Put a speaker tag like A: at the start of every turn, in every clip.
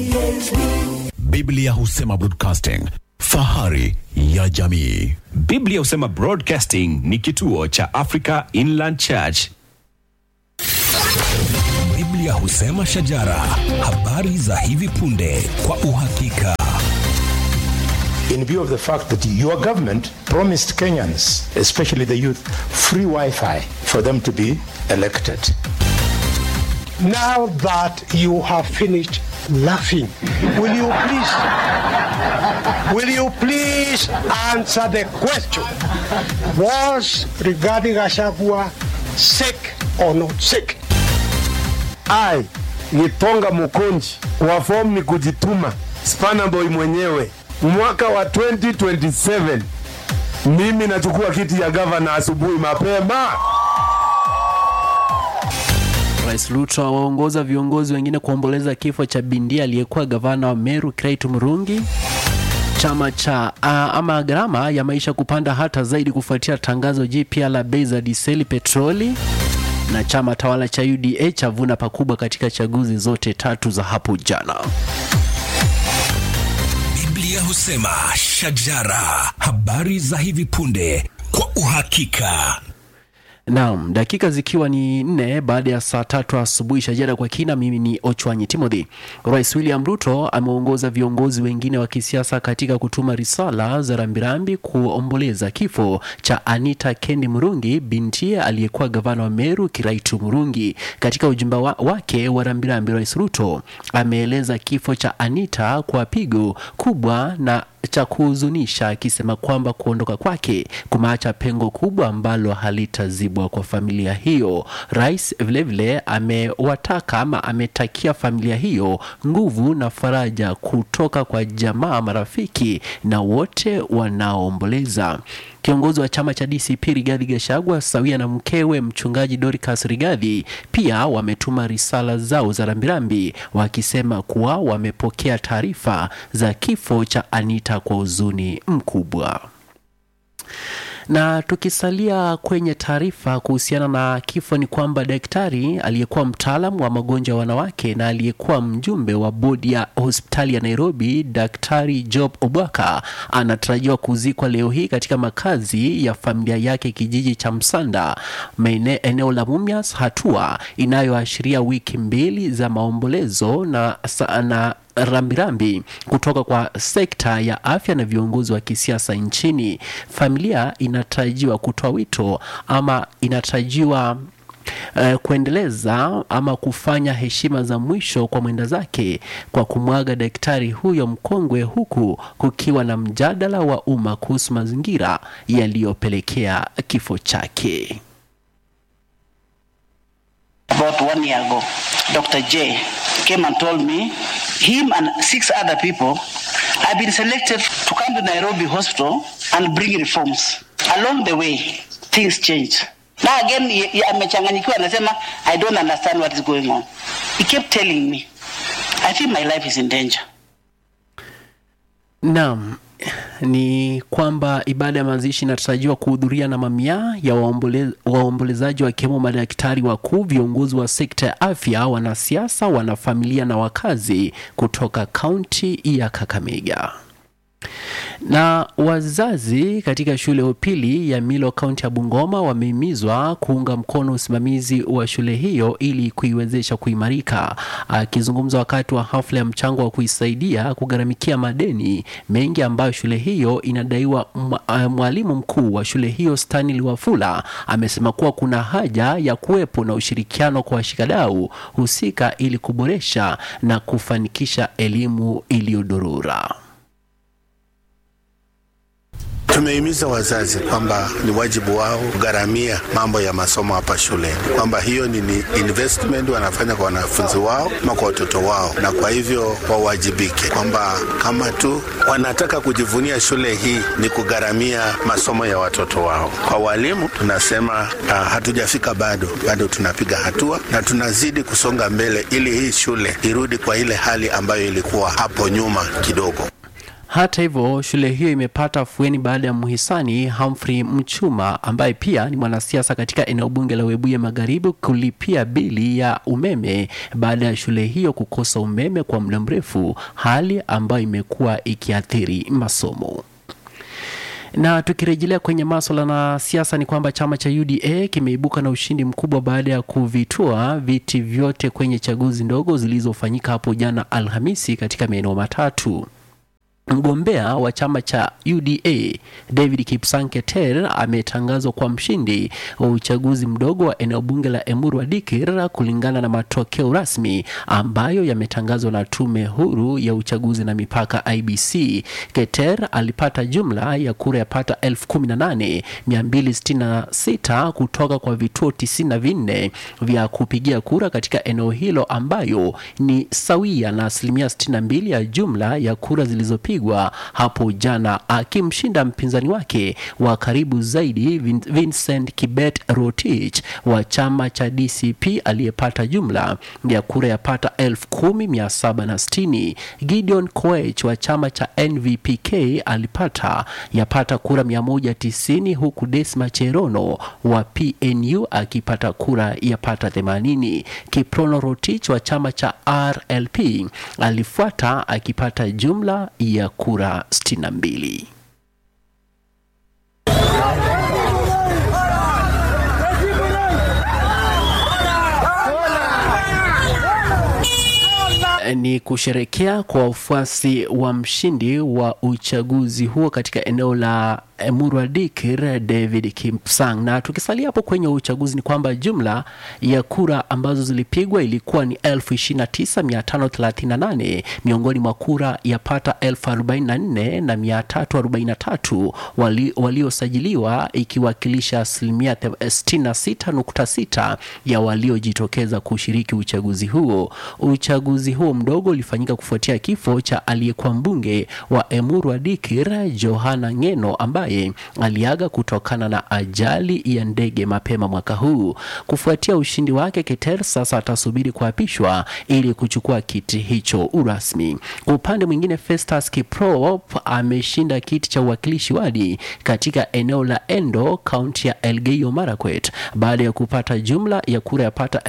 A: Biblia husema broadcasting, fahari ya jamii.
B: Biblia husema Broadcasting ni kituo cha Africa Inland Church.
C: Biblia husema shajara, habari za hivi punde kwa uhakika.
D: in view of the fact that your government promised Kenyans, especially the youth, free Wi Fi for them to be elected.
E: Now that you have finished laughing, will you please, will you please answer the question? Was regarding Ashagua sick or not sick?
F: I Gitonga Mukunji wa fomu ni kujituma, Spanaboy mwenyewe mwaka wa 2027 mimi nachukua kiti ya gavana asubuhi mapema.
G: Rais Ruto awaongoza viongozi wengine kuomboleza kifo cha bindia aliyekuwa gavana wa Meru Creighton Murungi. Chama cha uh, ama gharama ya maisha kupanda hata zaidi kufuatia tangazo jipya la bei za diseli petroli, na chama tawala cha UDA chavuna pakubwa katika chaguzi zote tatu za hapo jana.
C: Biblia husema shajara, habari za hivi punde kwa uhakika.
G: Naam, dakika zikiwa ni nne baada ya saa tatu asubuhi. Shajara kwa kina, mimi ni Ochwanyi Timothy. Rais William Ruto ameongoza viongozi wengine wa kisiasa katika kutuma risala za rambirambi kuomboleza kifo cha Anita Kendi Murungi, bintie aliyekuwa gavana wa Meru Kiraitu Murungi. Katika ujumbe wa, wake wa rambirambi, Rais Ruto ameeleza kifo cha Anita kwa pigo kubwa na cha kuhuzunisha akisema kwamba kuondoka kwake kumeacha pengo kubwa ambalo halitazibwa kwa familia hiyo. Rais vilevile amewataka ama ametakia familia hiyo nguvu na faraja kutoka kwa jamaa, marafiki na wote wanaoomboleza. Kiongozi wa chama cha DCP Rigathi Gachagua sawia na mkewe mchungaji Dorcas Rigathi pia wametuma risala zao za rambirambi wakisema kuwa wamepokea taarifa za kifo cha Anita kwa huzuni mkubwa. Na tukisalia kwenye taarifa kuhusiana na kifo ni kwamba daktari aliyekuwa mtaalam wa magonjwa ya wanawake na aliyekuwa mjumbe wa bodi ya hospitali ya Nairobi, Daktari Job Obwaka anatarajiwa kuzikwa leo hii katika makazi ya familia yake kijiji cha Msanda, maene, eneo la Mumias, hatua inayoashiria wiki mbili za maombolezo na, na rambirambi kutoka kwa sekta ya afya na viongozi wa kisiasa nchini. Familia inatarajiwa kutoa wito ama inatarajiwa Uh, kuendeleza ama kufanya heshima za mwisho kwa mwenda zake kwa kumwaga daktari huyo mkongwe, huku kukiwa na mjadala wa umma kuhusu mazingira yaliyopelekea kifo chake.
H: About one year ago, Dr. J came and told me him and six other people have been selected to come to Nairobi Hospital and bring reforms. Along the way, things changed. Now again, ye- ye- amechanganyikiwa anasema, I don't understand what is going on. He kept telling me, I feel my life is in danger.
G: Naam, ni kwamba ibada ya mazishi inatarajiwa kuhudhuria na mamia ya waombole- waombolezaji wakiwemo madaktari wakuu, viongozi wa sekta ya afya, wanasiasa, wanafamilia na wakazi kutoka kaunti ya Kakamega na wazazi katika shule ya upili ya Milo kaunti ya Bungoma wamehimizwa kuunga mkono usimamizi wa shule hiyo ili kuiwezesha kuimarika. Akizungumza wakati wa hafla ya mchango wa kuisaidia kugharamikia madeni mengi ambayo shule hiyo inadaiwa, mwa- ah, mwalimu mkuu wa shule hiyo Stanley Wafula amesema kuwa kuna haja ya kuwepo na ushirikiano kwa washikadau husika ili kuboresha na kufanikisha elimu iliyodorora.
I: Tumehimiza wazazi kwamba ni wajibu wao kugharamia mambo ya masomo hapa shuleni, kwamba hiyo ni ni investment wanafanya kwa wanafunzi wao ama kwa watoto wao, na kwa hivyo wawajibike, kwamba kama tu wanataka kujivunia shule hii ni kugharamia masomo ya watoto wao. Kwa walimu tunasema uh, hatujafika bado, bado tunapiga hatua na tunazidi kusonga mbele ili hii shule irudi kwa ile hali ambayo ilikuwa hapo nyuma kidogo.
G: Hata hivyo, shule hiyo imepata afueni baada ya mhisani Humphrey Mchuma ambaye pia ni mwanasiasa katika eneo bunge la Webuye Magharibi kulipia bili ya umeme baada ya shule hiyo kukosa umeme kwa muda mrefu, hali ambayo imekuwa ikiathiri masomo. Na tukirejelea kwenye maswala na siasa ni kwamba chama cha UDA kimeibuka na ushindi mkubwa baada ya kuvitua viti vyote kwenye chaguzi ndogo zilizofanyika hapo jana Alhamisi katika maeneo matatu. Mgombea wa chama cha UDA David Kipsang Keter ametangazwa kwa mshindi wa uchaguzi mdogo wa eneo bunge la Emuru Dikir kulingana na matokeo rasmi ambayo yametangazwa na tume huru ya uchaguzi na mipaka IBC. Keter alipata jumla ya kura yapata 18266 kutoka kwa vituo 94 vya kupigia kura katika eneo hilo ambayo ni sawia na asilimia 62 ya jumla ya kura zilizopigwa kupigwa hapo jana akimshinda mpinzani wake wa karibu zaidi Vin- Vincent Kibet Rotich wa chama cha DCP aliyepata jumla ya kura yapata 10760. Gideon Koech wa chama cha NVPK alipata yapata kura 190 huku Desma Cherono wa PNU akipata kura yapata 80. Kiprono Rotich wa chama cha RLP alifuata akipata jumla ya kura 62. ni kusherekea kwa wafuasi wa mshindi wa uchaguzi huo katika eneo la Emurua Dikir David Kipsang. Na tukisalia hapo kwenye uchaguzi ni kwamba jumla ya kura ambazo zilipigwa ilikuwa ni 29538 miongoni mwa kura yapata 1044 na 343 wali, waliosajiliwa ikiwakilisha asilimia 66.6 ya waliojitokeza kushiriki uchaguzi huo. Uchaguzi huo mdogo ulifanyika kufuatia kifo cha aliyekuwa mbunge wa Emurua Dikir Johana Ngeno ambaye aliaga kutokana na ajali ya ndege mapema mwaka huu. Kufuatia ushindi wake, Keter sasa atasubiri kuapishwa ili kuchukua kiti hicho urasmi. Kwa upande mwingine, Festus Kiprop ameshinda kiti cha uwakilishi wadi katika eneo la Endo, kaunti ya Elgeyo Marakwet baada ya kupata jumla ya kura yapata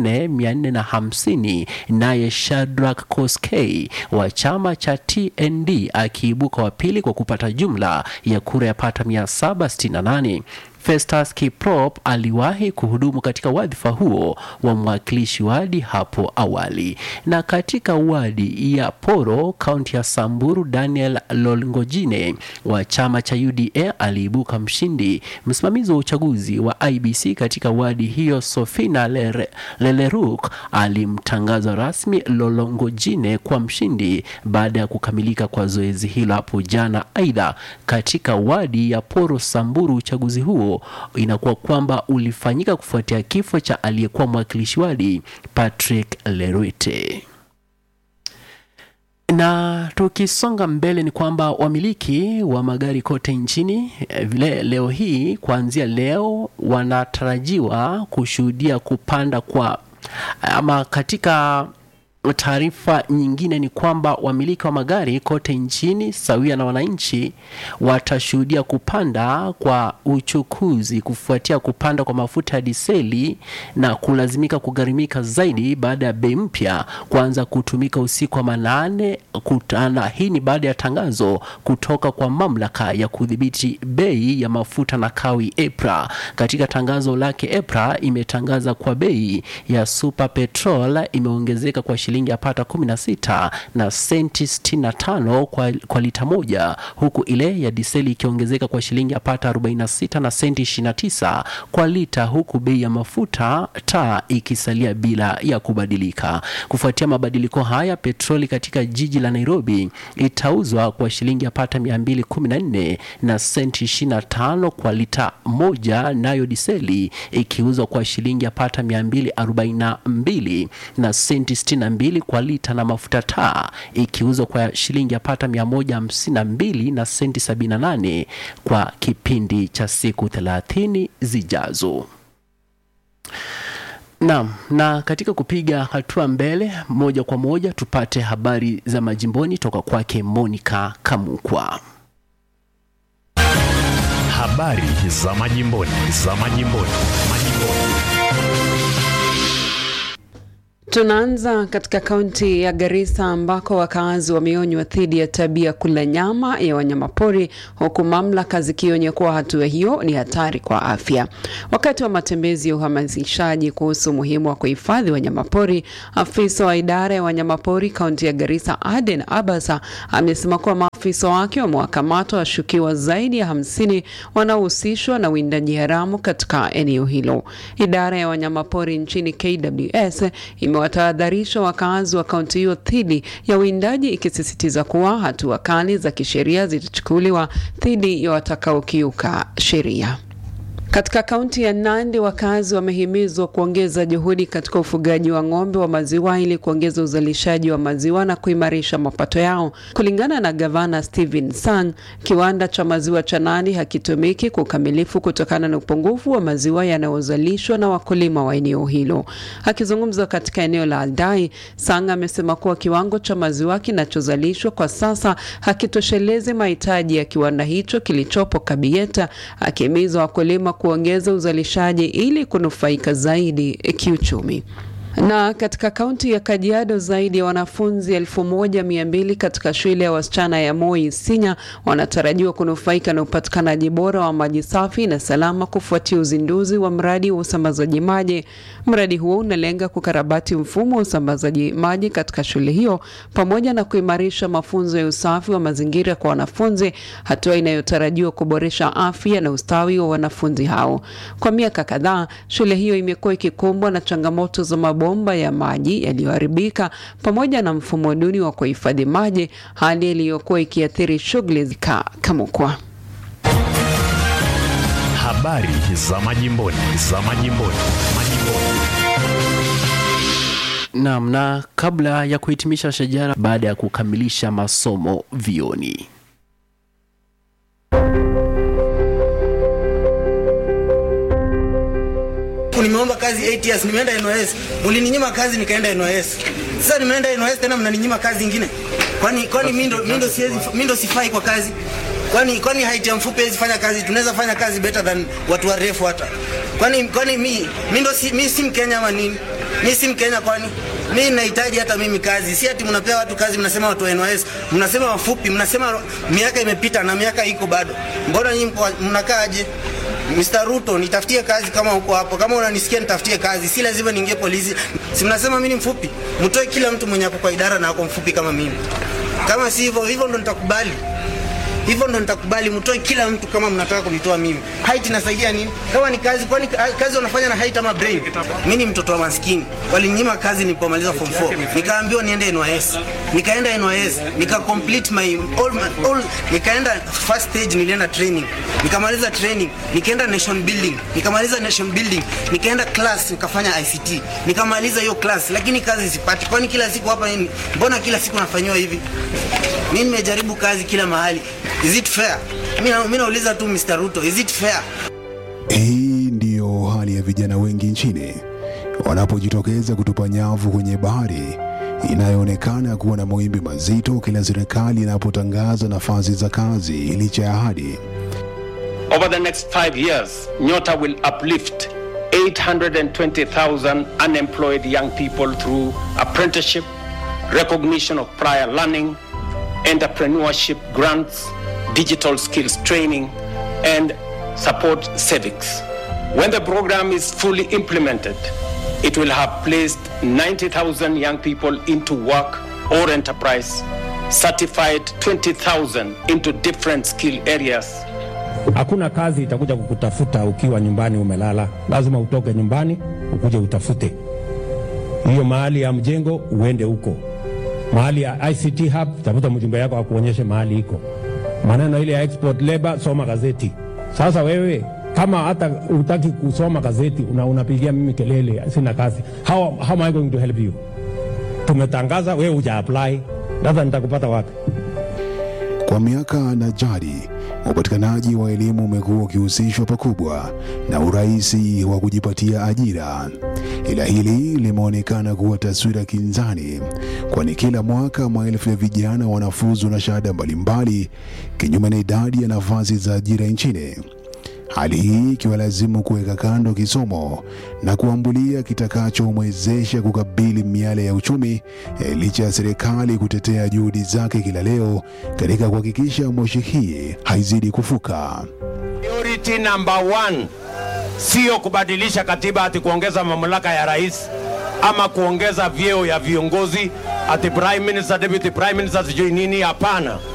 G: 4450 naye Shadrack Koskei wa chama cha TND akiibuka wa pili kwa kupata jumla ya kura yapata 768. Festus Kiprop aliwahi kuhudumu katika wadhifa huo wa mwakilishi wadi hapo awali. Na katika wadi ya Poro, kaunti ya Samburu, Daniel Lolngojine wa chama cha UDA aliibuka mshindi. Msimamizi wa uchaguzi wa IBC katika wadi hiyo, Sofina Lere, Leleruk, alimtangaza rasmi Lolongojine kwa mshindi baada ya kukamilika kwa zoezi hilo hapo jana. Aidha, katika wadi ya Poro Samburu, uchaguzi huo inakuwa kwamba ulifanyika kufuatia kifo cha aliyekuwa mwakilishi wadi Patrick Lerwete. Na tukisonga mbele ni kwamba wamiliki wa magari kote nchini eh, vile leo hii kuanzia leo wanatarajiwa kushuhudia kupanda kwa ama katika taarifa nyingine ni kwamba wamiliki wa magari kote nchini sawia na wananchi watashuhudia kupanda kwa uchukuzi kufuatia kupanda kwa mafuta ya diseli na kulazimika kugharimika zaidi baada ya bei mpya kuanza kutumika usiku wa manane kutana. Hii ni baada ya tangazo kutoka kwa mamlaka ya kudhibiti bei ya mafuta na kawi EPRA. Katika tangazo lake, EPRA imetangaza kwa bei ya super petrol imeongezeka kwa shilingi yapata 16 na senti 65 kwa, kwa lita moja huku ile ya diseli ikiongezeka kwa shilingi yapata 46 na senti 29 kwa lita huku bei ya mafuta taa ikisalia bila ya kubadilika. Kufuatia mabadiliko haya, petroli katika jiji la Nairobi itauzwa kwa shilingi yapata 214 na senti 25 kwa lita moja, nayo diseli ikiuzwa kwa shilingi yapata 242 na senti 62 kwa lita na mafuta taa ikiuzwa kwa shilingi yapata 152 na senti 78 kwa kipindi cha siku 30 zijazo. Naam, na katika kupiga hatua mbele moja kwa moja tupate habari za majimboni toka kwake Monica Kamukwa.
A: Habari za majimboni, za majimboni, majimboni.
J: Tunaanza katika kaunti ya Garissa ambako wakazi wameonywa dhidi ya tabia kula nyama ya wanyamapori huku mamlaka zikionya kuwa hatua hiyo ni hatari kwa afya. Wakati wa matembezi ya uhamasishaji kuhusu umuhimu wa kuhifadhi wanyamapori, afisa wa idara ya wanyamapori kaunti ya Garissa Aden Abasa amesema kuwa maafisa wake wamewakamata washukiwa zaidi ya hamsini wanaohusishwa na uwindaji haramu katika eneo hilo. Idara ya wanyamapori nchini KWS imewatahadharisha wakazi wa kaunti hiyo dhidi ya uwindaji ikisisitiza kuwa hatua kali za kisheria zitachukuliwa dhidi ya watakaokiuka sheria. Katika kaunti ya Nandi wakazi wamehimizwa kuongeza juhudi katika ufugaji wa ng'ombe wa maziwa ili kuongeza uzalishaji wa maziwa na kuimarisha mapato yao. Kulingana na gavana Stephen Sang, kiwanda cha maziwa cha Nandi hakitumiki kwa ukamilifu kutokana na upungufu wa maziwa yanayozalishwa na wakulima wa eneo hilo. Akizungumza katika eneo la Aldai, Sang amesema kuwa kiwango cha maziwa kinachozalishwa kwa sasa hakitoshelezi mahitaji ya kiwanda hicho kilichopo Kabieta, akihimiza wakulima kuongeza uzalishaji ili kunufaika zaidi kiuchumi. Na katika kaunti ya Kajiado zaidi ya wanafunzi elfu moja mia mbili katika shule ya wasichana ya Moi Sinya wanatarajiwa kunufaika na upatikanaji bora wa maji safi na salama kufuatia uzinduzi wa mradi wa usambazaji maji. Mradi huo unalenga kukarabati mfumo wa usambazaji maji katika shule hiyo pamoja na kuimarisha mafunzo ya usafi wa mazingira kwa wanafunzi, hatua inayotarajiwa kuboresha afya na ustawi wa wanafunzi hao. Kwa miaka kadhaa, shule hiyo imekuwa ikikumbwa na changamoto za mabomba ya maji yaliyoharibika pamoja na mfumo duni wa kuhifadhi maji, hali iliyokuwa ikiathiri shughuli za Kamukwa.
A: Habari za majimboni, za majimboni, majimboni.
G: Naam, na kabla ya kuhitimisha shajara baada ya kukamilisha masomo vioni.
K: Nimeomba kazi 8 years, nimeenda NYS. Mlininyima kazi nikaenda NYS. Sasa nimeenda NYS tena mnaninyima kazi nyingine. Kwani kwani mimi ndo mimi ndo siwezi mimi ndo sifai kwa kazi. Kwani kwani height ya mfupi hizi fanya kazi, tunaweza fanya kazi better than watu warefu hata. Kwani kwani mimi mimi ndo si mimi si Mkenya ama nini? Mimi si Mkenya kwani? Mimi nahitaji hata mimi kazi. Si ati mnapea watu kazi mnasema watu wa NYS, mnasema wafupi, mnasema miaka imepita na miaka iko bado. Mbona nyinyi mnakaaje? Mr. Ruto, nitafutie kazi kama uko hapo. Kama unanisikia nitafutie kazi. Si lazima niingie polisi. Si mnasema mimi ni mfupi? Mtoe kila mtu mwenye ako kwa idara na ako mfupi kama mimi. Kama si hivyo, hivyo ndo nitakubali. Hivyo ndo nitakubali mtoe kila mtu kama mnataka kunitoa mimi. Height inasaidia nini? Kama ni kazi, kwani kazi wanafanya na height ama brain? Mimi ni mtoto wa maskini. Walinyima kazi nilipomaliza form 4. Nikaambiwa niende NYS. Nikaenda NYS, nika complete my all, my, all nikaenda first stage nilienda training. Nikamaliza training, nikaenda nation building. Nikamaliza nation building, nikaenda class nikafanya ICT. Nikamaliza hiyo class lakini kazi sipati. Kwani kila siku hapa nini? Mbona kila siku nafanywa hivi? Mimi nimejaribu kazi kila mahali. Is it fair? Mimi nauliza tu Mr. Ruto, is it fair?
L: Hii ndiyo hali ya vijana wengi nchini wanapojitokeza kutupa nyavu kwenye bahari inayoonekana kuwa na mawimbi mazito kila serikali inapotangaza nafasi za kazi licha ya ahadi.
M: Over the next five years, Nyota will uplift 820,000 unemployed young people through apprenticeship, recognition of prior learning, entrepreneurship grants, digital skills training, and support civics. When the program is fully implemented, it will have placed 90,000 young people into work or enterprise, certified 20,000 into different skill areas.
N: Hakuna kazi itakuja kukutafuta ukiwa nyumbani umelala, lazima utoke nyumbani ukuje utafute hiyo mahali ya mjengo, uende huko mahali ya ICT hub, tafuta mjumbe yako akuonyeshe mahali iko. Maneno ile ya export labor, soma gazeti. Sasa wewe kama hata utaki kusoma gazeti una, unapigia mimi kelele, sina kazi. How, how am I going to help you? Tumetangaza wewe uja apply, sasa nitakupata wapi?
L: Kwa miaka na jadi, upatikanaji wa elimu umekuwa ukihusishwa pakubwa na urahisi wa kujipatia ajira, ila hili limeonekana kuwa taswira kinzani, kwani kila mwaka maelfu ya vijana wanafuzu na shahada mbalimbali, kinyume na idadi ya nafasi za ajira nchini. Hali hii ikiwalazimu kuweka kando kisomo na kuambulia kitakachomwezesha kukabili miale ya uchumi eh, licha ya serikali kutetea juhudi zake kila leo katika kuhakikisha moshi hii haizidi kufuka.
O: Priority number one sio kubadilisha katiba ati kuongeza mamlaka ya rais ama kuongeza vyeo ya viongozi ati prime minister, deputy prime minister, sijui nini. Hapana,